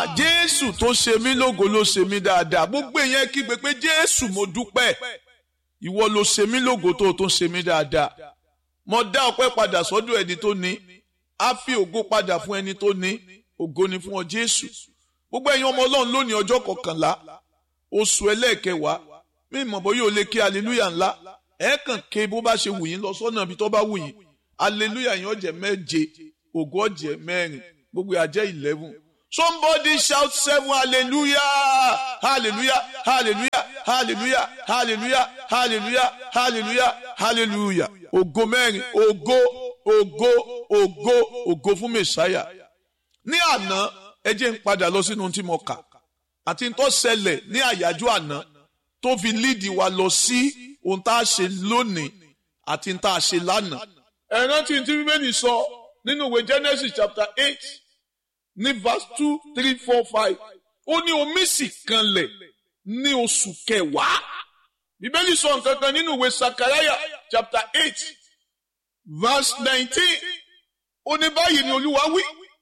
jésù tó ṣe mí lógo ló ṣe mí dáadáa gbogbo èèyàn kígbe pé jésù mo dúpẹ́ ìwọ ló ṣe mí lógo tó tó ṣe mí dáadáa mo dá ọpẹ́ padà sọ́dọ̀ ẹni tó ní á fi ògo padà fún ẹni tó ní ògo ni fún ọ jésù gbogbo ẹ̀yin ọmọ ọlọ́run lónìí ọjọ́ kọkànlá oṣù ẹlẹ́ẹ̀kẹwàá mí mọ̀ bóyá o lè ké aleluya ńlá ẹ kàn ké bó bá ṣe wù yín lọ sọ́nà ibi tó bá wù yín aleluya yín ọ̀jẹ̀ méje ògo ọ̀jẹ̀ mẹ́rin gbogbo àjẹ́ eleven somebody shout seven hallelujah hallelujah hallelujah hallelujah hallelujah hallelujah hallelujah hallelujah ògo mẹ́rin ògo ògo ògo ògo fún mẹsáyà ní àná ẹ jẹ́ ń padà lọ sínú tí mo kà àti tó ṣẹlẹ̀ ní àyájọ́ àná tó fi líìdì wa lọ sí ohun tá a ṣe lónìí àti tá a ṣe lánàá. ẹ rántí tí bíbélì sọ nínú ìwé Genesis chapter eight ní verse two three four five ó ní omi sì kanlẹ̀ ní oṣù kẹwàá bíbélì sọ nǹkan kan nínú ìwé Sakaraya chapter eight verse nineteen ó ní báyìí ni olúwa wí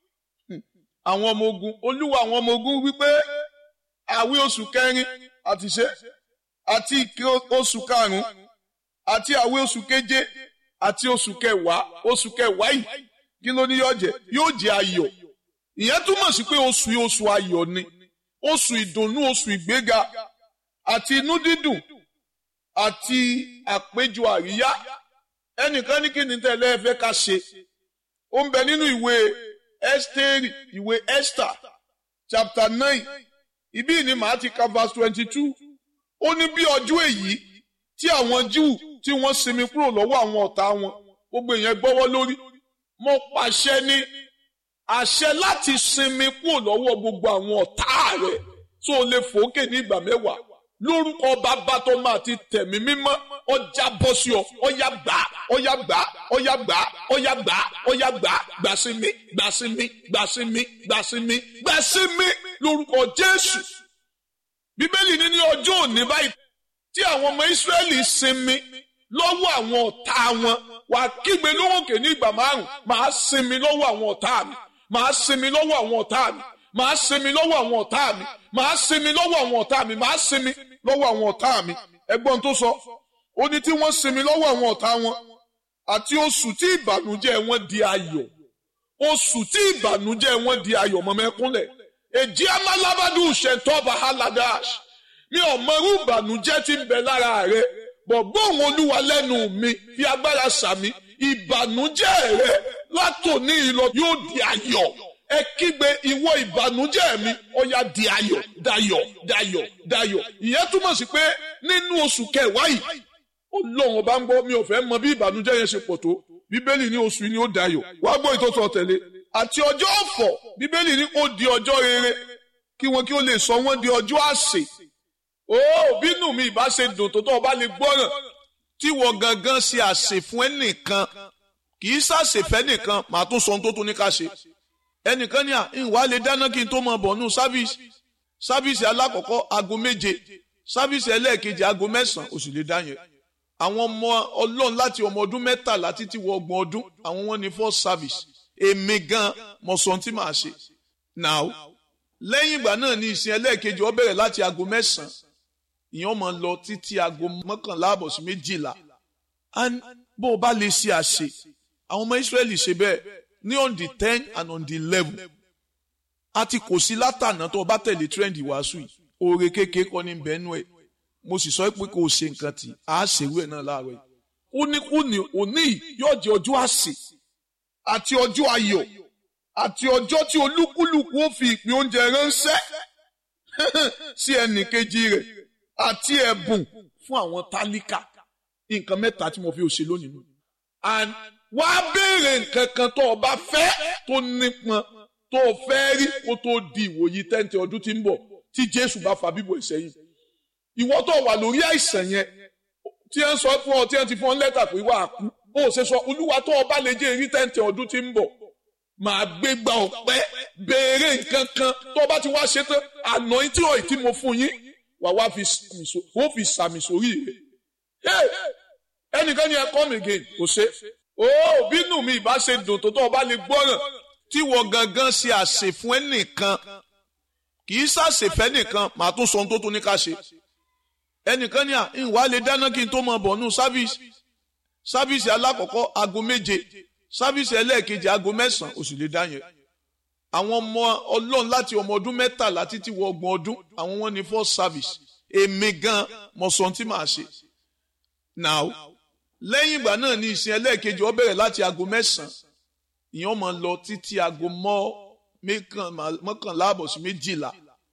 àwọn ọmọ ogun olúwa àwọn ọmọ ogun wípé àwí oṣù kẹrin àti ṣe àti ìké oṣù karùnún àti àwí oṣù keje àti oṣù kẹwàá oṣù kẹwàá yìí kí ló ní yóò jẹ yóò jẹ ayọ̀ ìyẹn túmọ̀ sí pé oṣù yìí oṣù ayọ̀ ni oṣù ìdùnnú oṣù ìgbéga àti inú dídùn àti àpéjọ àríyá ẹnìkan ní kí ni tẹ́lẹ̀ ẹ fẹ́ ká ṣe ó ń bẹ nínú ìwé Ẹ́sítérì ìwé Esther chapter nine ibí ni màá ti ka verse twenty two ó ní bí ọjọ́ èyí tí àwọn Júù tí wọ́n sinmi kúrò lọ́wọ́ àwọn ọ̀tá wọn gbogbo èèyàn gbọ́wọ́ lórí mo pàṣẹ ní àṣẹ láti sinmi kúrò lọ́wọ́ gbogbo àwọn ọ̀tá rẹ̀ tó lè fòókè ní ìgbà mẹ́wàá lórúkọ bàbá tó máa ti tẹ̀mí mímọ́ ọjà bọ́ sí ọ ọyà gbà ọyà gbà ọyà gbà ọyà gbà ọyà gbà gbà sí mi gbà sí mi gbà sí mi gbà sí mi gbà sí mi lórúkọ Jésù bíbélì ní ní ọjọ́ òní báyìí tí àwọn ọmọ Ísírẹ́lì sinmi lọ́wọ́ àwọn ọ̀tá wọn wà kígbe lóhùnkè ní ìgbà márùn màá sinmi lọ́wọ́ àwọn ọ̀tá mi màá sinmi lọ́wọ́ àwọn ọ̀tá mi màá sinmi lọ́wọ́ àwọn ọ̀tá mi màá sinmi lọ́wọ́ àwọn ọ̀tá mi màá sinmi lọ́wọ́ àwọn ọ̀tá mi ẹgbọ́n tó sọ ó ní tí wọ́n sinmi lọ́wọ́ àwọn ọ̀tá wọn àti oṣù tí ìbànújẹ́ wọn di ayọ̀ oṣù tí ìbànújẹ́ wọn di ayọ̀ mọ́mẹ́kúnlẹ̀ èjì amálábádùn ṣẹ̀tọ́ bahaladáṣ mi ò mọrú ìbànújẹ́ tí ń bẹ lára rẹ bọ̀ gbóhùn olúwa lẹ́nu mi fi agbára sàmì ìbànújẹ́ rẹ látòní ìlọ yóò di ayọ̀ ẹ kígbe ìwọ ìbànújẹ́ mi ó yá di ayọ̀ dayọ̀ dayọ̀ dayọ̀ ìyẹn túmọ̀ sí pé nínú oṣù kẹwàá yìí Ọlọ́run ọba ń gbọ́ mi ò fẹ́ mọ bí ìbànújẹ́ yẹn ṣe pọ̀ tó bíbélì ní oṣù yìí ni ó dayọ̀ wá gbọ́ ìtọ́sọ tẹ̀lé àti ọjọ́ ọ̀fọ̀ bíbélì ní ó di ọjọ́ rere kí wọn kí ó lè sọ wọ́n di ọjọ́ àsè ó bínú mi ìbá ṣe dùn tó tó ọba lè gbọ́ràn tí wọ́n gangan ṣe àsè fún ẹnìkan kì í ṣàṣèfẹ́ nìkan màá tún sọ ohun tó tún ní ká ṣe ẹnìkan ní à ń wá lè dáná kí n tó mọ bọ̀ nù sáfíìsì sáfíìsì alákọ̀ọ́kọ́ aago méje sáfíìsì ẹlẹ́ẹ̀kejì aago mẹ́sàn-án ó sì lè dá yẹn àwọn ọmọ ọlọ́run láti ọmọ ọdún mẹ́tàlá títí wọ ọgbọ̀n ọdún àwọn wọn ní first service èmi gan mo sọ tí màá ṣe now lẹ́yìn ìgbà náà ní ìsìn ẹlẹ́ẹ̀kejì ó bẹ̀rẹ̀ láti aago mẹ́sàn-án ìyẹn máa lọ títí aago mọ́kànlá àbọ̀ sí méjìlá bó o bá lè ṣe àṣe àwọn ọmọ Ísírẹ́lì ṣe bẹ́ẹ̀ ní on the ten and on the eleven àti kò sí látànà tó o bá tẹ̀lé trend ìwàásù yìí oore kékeré kọ́ ní bẹ́ẹ̀nù ẹ̀ mo sì sọ pé kò ṣe nǹkan tí a ṣèrú ẹ̀ náà láàárọ̀ yìí kúníkúní òní yóò jẹ́ ọjọ́ àsè àti ọjọ́ ayọ̀ àti ọjọ́ tí olúkúlùkù ó fi ìpín oúnjẹ ránṣẹ́ sí ẹnì kejì rẹ̀ àti ẹ̀bùn fún àwọn tálíkà nǹkan mẹ́ta tí mo fi òṣè lónìí nù. and wá béèrè nǹkan kan tó o bá fẹ́ tó nípọn tó o fẹ́ rí kó tó di ìwòyí tẹ́ǹtì ọdún tí ń bọ̀ tí Jésù bá fa bíbọ̀ ìsẹ́yìn. ìwọ tó wà lórí àìsàn yẹn tí ẹ ń sọ fún ọ tí ẹ ti fún ọ lẹ́tà pé wà á kú bó o ṣe sọ olúwa tó o bá lè jẹ́ èrí tẹ́ǹtì ọdún tí ń bọ̀ màá gbé gba ọ̀pẹ́ béèrè nǹkan kan tó o bá ti wá ṣe tán àná tí ò tí mo fún yín wà wá fi sàmì sórí rẹ̀ ẹnìkan ni ẹ come again kò ṣe ó bínú mi ìbá ṣe dùn tó tó o bá lè gbọ́ràn tí wọ́n gangan ṣe àṣẹ fún ẹnìkan kì í ṣàṣèfẹ́ nìkan màá tún sọ ohun tó tún ní ká ṣe ẹnìkan ní à ń wá lè dáná kí n tó mọ bọ̀ nù sáfíìsì sáfíìsì alákọ̀ọ́kọ́ aago méje sáfíìsì ẹlẹ́ẹ̀kejì aago mẹ́sàn-án ó sì lè dá yẹn àwọn ọmọ ọlọ́run láti ọmọ ọdún mẹ́tàlá títí wọ ọgbọ̀n ọdún àwọn wọn ní first service èmi gan mọ̀ sọ tí màá ṣe now lẹ́yìn ìgbà náà ní ìsìn ẹlẹ́ẹ̀kejì ó bẹ̀rẹ̀ láti aago mẹ́sàn-án ìyẹn máa lọ títí aago mọ́kànlá àbọ̀ sí méjìlá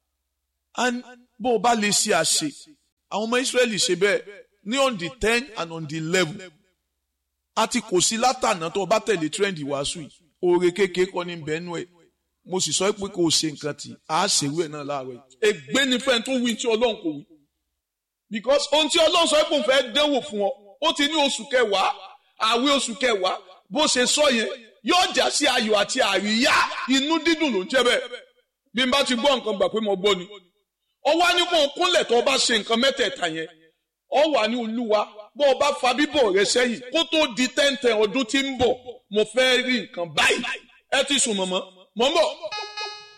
bó o bá lè ṣe àṣe àwọn ọmọ Ísírẹ́lì ṣe bẹ́ẹ̀ ní on the ten and on the eleven àti kò sí látànà tó o bá tẹ̀lé trend ìwàásù yìí oore kékeré kọ́ ní bẹ́ẹ̀nù ẹ̀ mo sì sọ pé kò ṣe nǹkan tí a ṣèwé náà láàárọ̀ yìí. ègbé ni fẹ́ni tó wí tí ọlọ́run kò wí. because ohun tí ọlọ́run sọ pé òun fẹ́ dánwò fún ọ ó ti ní oṣù kẹwàá àwẹ̀ oṣù kẹwàá bó ṣe sọ yẹn yóò já sí ayọ̀ àti àríyá inú dídùn ló ń jẹ́ bẹ́ẹ̀. bí n bá ti gbọ́ nǹkan gbà pé mo gbọ́ ni. ó wá ní kó o kúnlẹ̀ tó o bá ṣe nǹkan mẹ́tẹ̀ẹ̀ta yẹn ó wà ní olúwa bó o bá fa bíbọ̀ rẹ sẹ́yìn kó tó di tẹ́ǹtẹ̀ ọdún tí ń bọ̀ mo fẹ́ rí nǹkan báyìí ẹ ti sùn mọ̀mọ́ mọ̀ ń bọ̀.